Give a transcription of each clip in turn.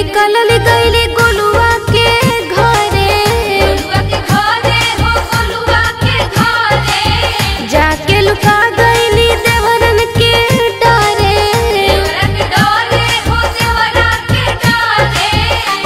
निकलल गईली गोलुआ के घरे गोलुआ के घरे हो गोलुआ के घरे जाके लुका गईली देवरन के डरे देवरा के डरे हो देवरा के डरे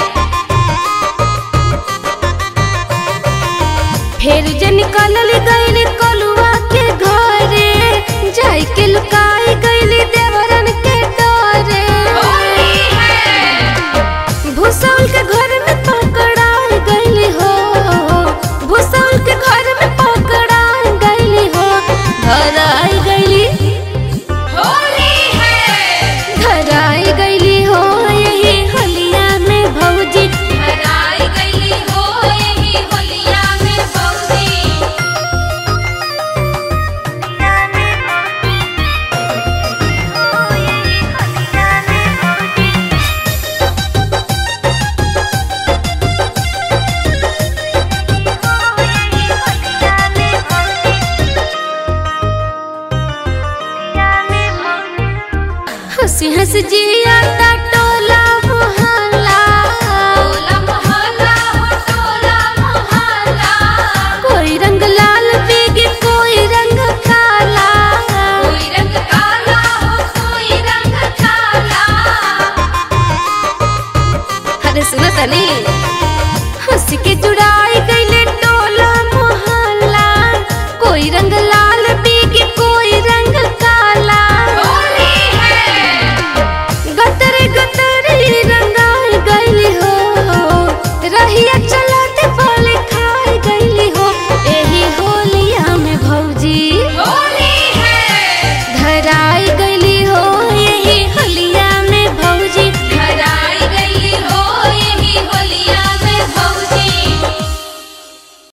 फिर जे निकलल गईली गोलुआ के घरे जाके लुकाई गईली देवरन के डरे होली है भूसौल के घर में पकड़ा गईली हो भूसौल के घर में पकड़ा गईली हो धराई गईली होली है धराई गईली हो यही हलिया में भौजी हराई गईली हो यही होलिया में बौदी हंसी हंस जिया